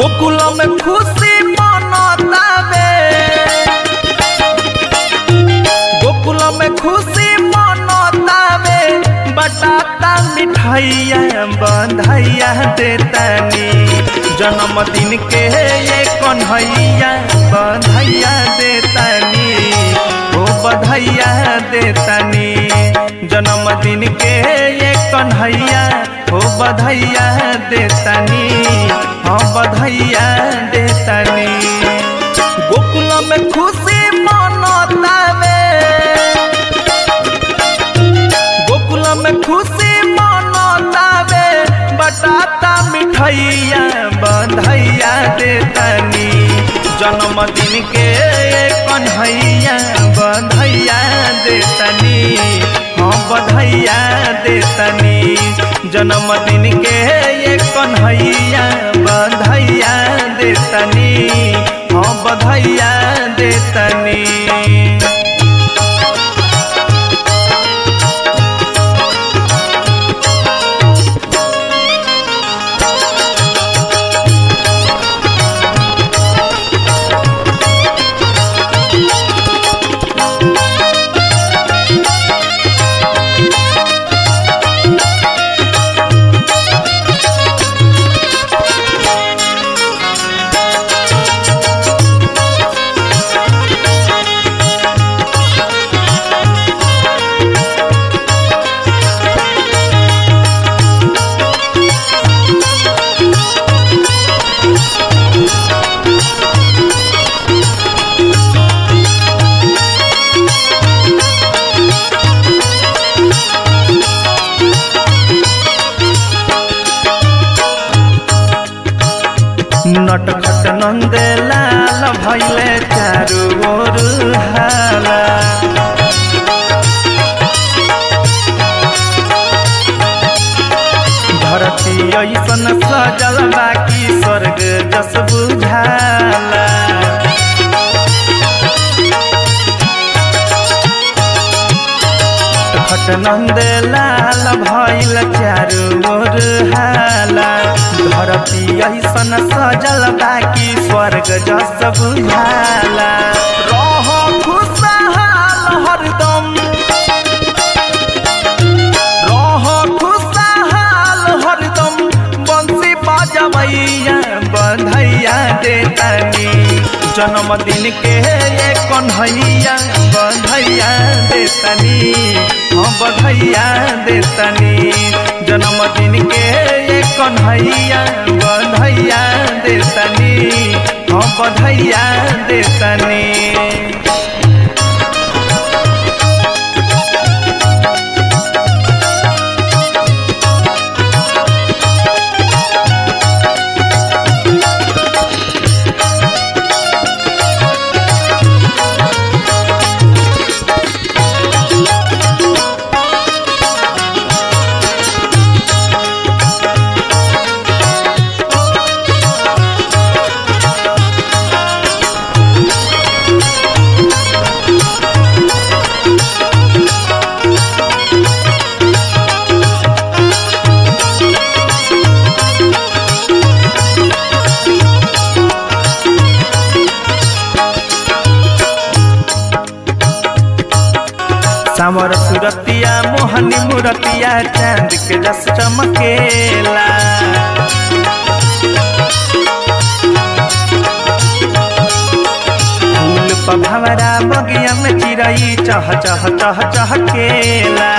गोकुल में खुशी मनतावे गोकुल में खुशी मनतावे बटाता मिठाइया बंधैया देतानी जन्मदिन के ये कन्हैया बंधैया देतानी ओ बधाइया देतानी जन्मदिन के ये कन्हैया ओ बधाइया देतानी हाँ बधाइया देतानी गोकुल में खुशी मनतावे गोकुल में खुशी मनतावे बटाता मिठाइया बधाइया देतानी जन्मदिन के कन्हैया बधाइया देतानी हाँ बधाइया देतानी जन्मदिन के ये कन्हैया बधाइया देतानी हाँ बधाइया देतानी नटखट नंद लाल भैले चारू ओर हाला धरती ऐसन सजल बाकी स्वर्ग जस बुझाला खट नंद लाल भैल चारू ओर हाला धरती ऐसन सजल बाकी स्वर्ग जस बुझाला रह खुशहाल हरदम रह खुशहाल हरदम बंसी बजबैया बधैया देतानी जन्मदिन के ये कन्हैया बधैया देतानी हाँ बधैया देतानी जन्मदिन के ये कन्हैया बधैया देतानी हाँ बधैया देतानी सावर सुरतिया मोहनी मुरतिया चांद के जस चमकेला फूल पभवरा बगिया में चिरई चह चह चह चहकेला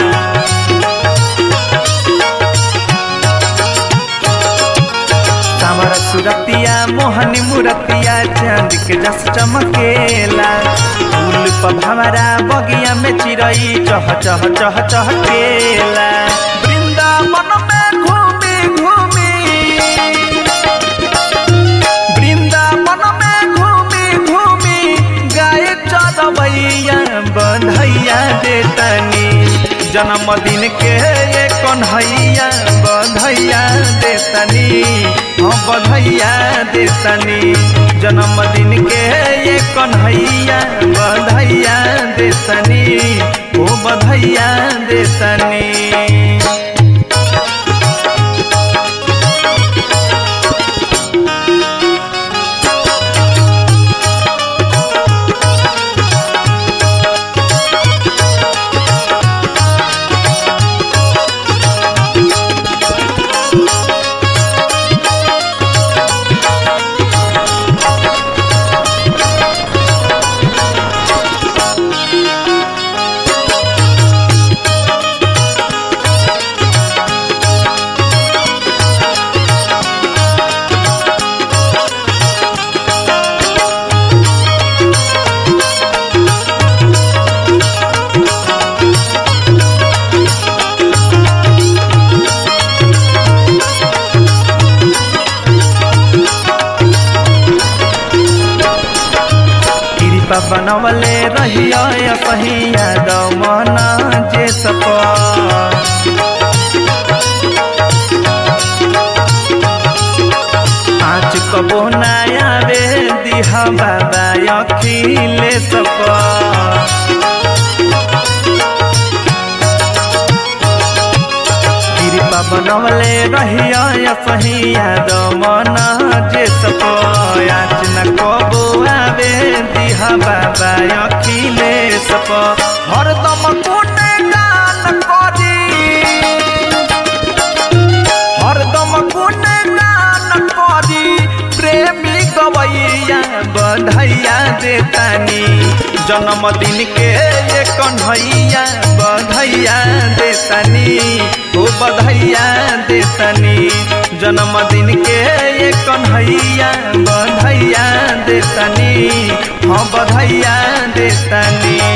सावर सुरतिया मोहनी मुरतिया चांद के जस चमकेला फूल पभवरा बगिया में चिरई चह चह चह चहकेला वृंदावन में घूमी घूमी वृंदावन में घूमी घूमी गाय चरवैया बधैया देतनी जन्मदिन के ये कन्हैया बधैया देतनी हाँ बधैया देतनी जन्मदिन के ये कन्हैया बधैया देतनी ओ बधैया देतनी बनवले रहियो सही याद मन जे सप आज कबो नयावे दिहा बाबा अखिले सप कृपा बनवले रहियो सही याद मन जे सप आज न कबो आवे दिहा बाबा अखिले सप हरदम कुने गान करी हरदम गुने गान करी प्रेमी गवैया बधैया देतानी जन्मदिन के ये कन्हैया बधैया देतानी ओ बधैया देतानी जन्मदिन के ये कन्हैया बधैया देतानी हाँ बधैया देतानी